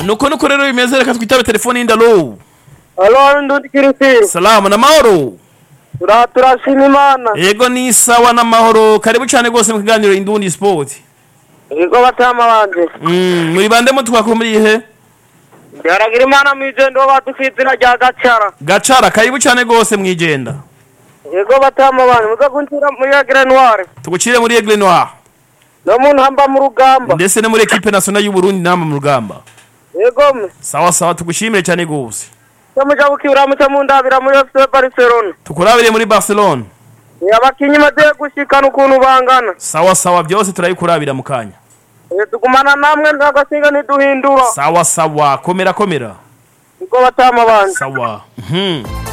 nuko nuko rero bimeze reka twitabe telefone y'indalo Halo ndundi kirisi. salamu n'amahoro Tura turashima Imana. yego ni sawa n'amahoro karibu cyane rwose mu kiganiro indundi sport Yego batama banje. Mm, muri bande mu twakuru muri ihe Byaragira Imana mwijendo badufitira rya gacara. gacara karibu cyane rwose mwijenda Yego batama banje muza kunjira muri ya Grenoire. tugucire muri Aigle Noir No muntu hamba mu rugamba. ndetse no muri equipe nationale y'u Burundi nama mu rugamba Yego me. sawa sawa tugushimire cyane rwose Cyamuja bukibura muca mundabira muri FC Barcelona. tukurabire muri Barcelona Abakinyi maze gushikana ukuntu bangana. sawa sawa byose turabikurabira mu kanya Eh, Tugumana namwe ntagasinga ntiduhindura. sawa sawa komera komera Yego batama banje. sawa mhm